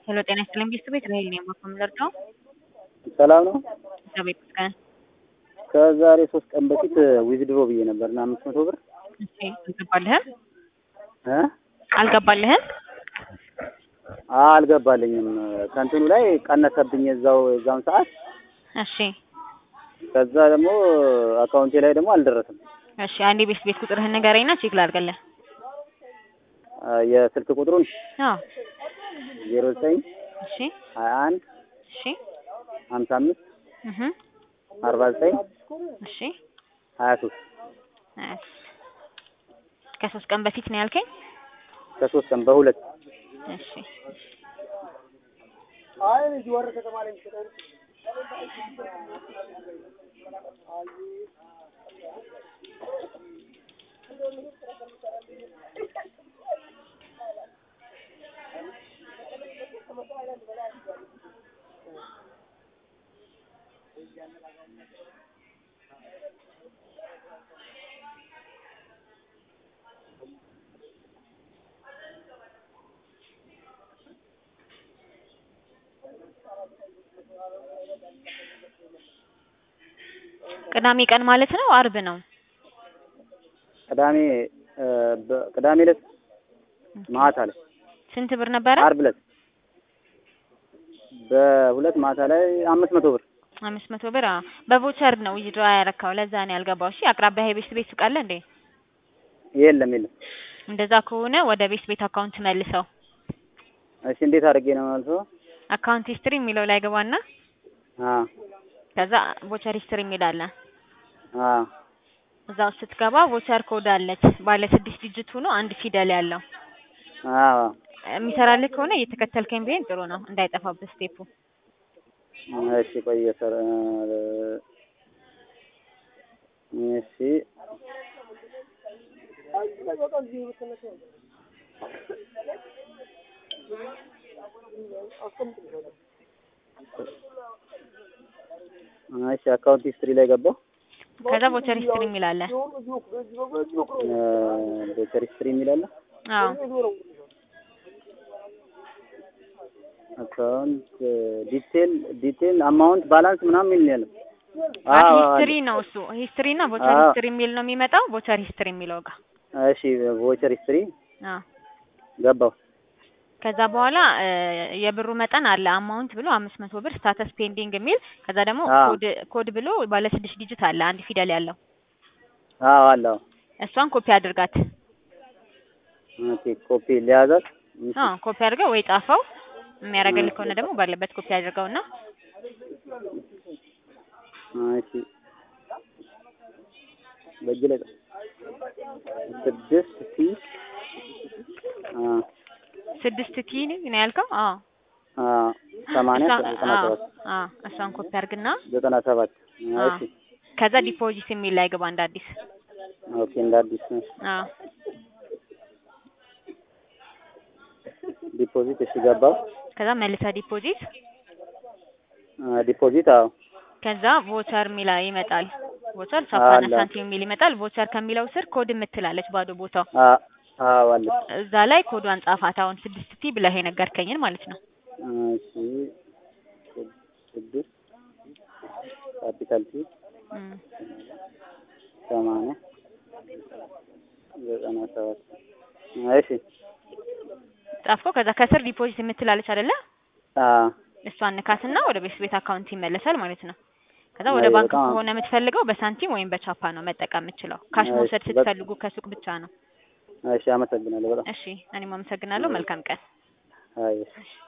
ሄሎ ጤና ይስጥልኝ ቢስት ቤት ራሄል ነኝ ማከምለር ነው። ሰላም ነው። እግዚአብሔር ይመስገን። ከዛሬ ሶስት ቀን በፊት ዊዝድሮ ብዬ ነበር እና አምስት መቶ ብር እሺ አልገባልህም? እ አልገባልህም? አልገባልኝም ከእንትኑ ላይ ቀነሰብኝ እዛው እዛውን ሰዓት። እሺ ከዛ ደግሞ አካውንቴ ላይ ደግሞ አልደረሰም። እሺ አንዴ ቤስት ቤት ቁጥርህን ንገረኝና ቼክ ላድርግልህ። አ፣ የስልክ ቁጥሩን አዎ ዜሮ ዘጠኝ እሺ ሀያ አንድ እሺ ሀምሳ አምስት እህ አርባ ዘጠኝ እሺ ሀያ ሶስት እሺ ከሶስት ቀን በፊት ነው ያልከኝ? ከሶስት ቀን በሁለት እሺ ቅዳሜ ቀን ማለት ነው አርብ ነው? ቅዳሜ እ፣ በ- ቅዳሜ ዕለት ማታ ላይ ስንት ብር ነበረ? ዓርብ ዕለት በሁለት ማታ ላይ አምስት መቶ ብር አምስት መቶ ብር አዎ። በቮቸር ነው ዊዝድሮ ያረካው ለዛ ነው ያልገባው። እሺ አቅራቢያ ቤስት ቤት ሱቅ አለ እንዴ? የለም የለም። እንደዛ ከሆነ ወደ ቤስት ቤት አካውንት መልሰው። እሺ እንዴት አድርጌ ነው መልሰው? አካውንት ሂስትሪ የሚለው ላይ ገባና አ ከዛ ቮቸር ሂስትሪ የሚል አለ። አ እዛ ውስጥ ስትገባ ቮቸር ኮድ አለች ባለ ስድስት ዲጂት ሆኖ አንድ ፊደል ያለው አ የሚሰራልህ ከሆነ እየተከተልከኝ ቢሆን ጥሩ ነው እንዳይጠፋብህ ስቴፑ። እሺ ቆይ እየሰራ እሺ እሺ አካውንት ሂስትሪ ላይ ገባሁ። ከዛ ቮቸር ሂስትሪ የሚል አለ። ዶክተር ሂስትሪ የሚል አለ። አዎ አካውንት ዲቴል ዲቴል አማውንት ባላንስ ምናምን የሚል ነው ያለው። አት አዎ ሂስትሪ ነው እሱ ሂስትሪ እና ቮቸር አዎ። ሂስትሪ የሚል ነው የሚመጣው። ቮቸር ሂስትሪ የሚለው ጋር እሺ ቮቸር ሂስትሪ አዎ ገባሁ። ከዛ በኋላ እ፣ የብሩ መጠን አለ አማውንት ብሎ አምስት መቶ ብር ስታተስ ፔንዲንግ የሚል ከዛ ደግሞ አዎ። ኮድ ኮድ ብሎ ባለ ስድስት ዲጂት አለ አንድ ፊደል ያለው አዎ አለ። አዎ እሷን ኮፒ አድርጋት። ኦኬ ኮፒ ሊያዛት እሺ አዎ ኮፒ አድርገው ወይ ጻፈው የሚያደርግልህ ከሆነ ደግሞ ባለበት ኮፒ አድርገውና እሺ በእጅ ላይ ጻፍ። ስድስት ሲ አ ስድስት ቲ ነው ያልከው? አዎ አ ሰማንያ እሷ- ዘጠና አዎ ሰባት አዎ እሷን ኮፒ አድርግና ዘጠና ሰባት አዎ እሺ ከዛ ዲፖዚት የሚል ላይ ግባ እንደ አዲስ። ኦኬ እንደ አዲስ ነው። አዎ ዲፖዚት እሺ ገባሁ። ከዛ መልሰ ዲፖዚት አ ዲፖዚት አዎ ከዛ ቮቸር የሚል ይመጣል። ቮቸር ሳፓና አለ። ሳንቲም የሚል ይመጣል። ቮቸር ከሚለው ስር ኮድ የምትላለች ባዶ ቦታው አ አዎ አለ። እዛ ላይ ኮዷን ጻፋት። አሁን ስድስት ቲ ብለህ የነገርከኝን ማለት ነው። እሺ ስድስት ካፒታል ቲ እም። ሰማንያ ዘጠና ሰባት እሺ ጻፍከው። ከዛ ከስር ዲፖዚት የምትላለች አይደለ? አ እሷን ንካትና ወደ ቤት ቤት አካውንት ይመለሳል ማለት ነው። ከዛ ወደ አይ ባንክ በጣም ከሆነ የምትፈልገው በሳንቲም ወይም በቻፓ ነው መጠቀም የምችለው። ካሽ እሺ፣ መውሰድ በ- ስትፈልጉ ከሱቅ ብቻ ነው። እሺ አመሰግናለሁ በጣም እሺ፣ እኔም አመሰግናለሁ። መልካም ቀን። አይ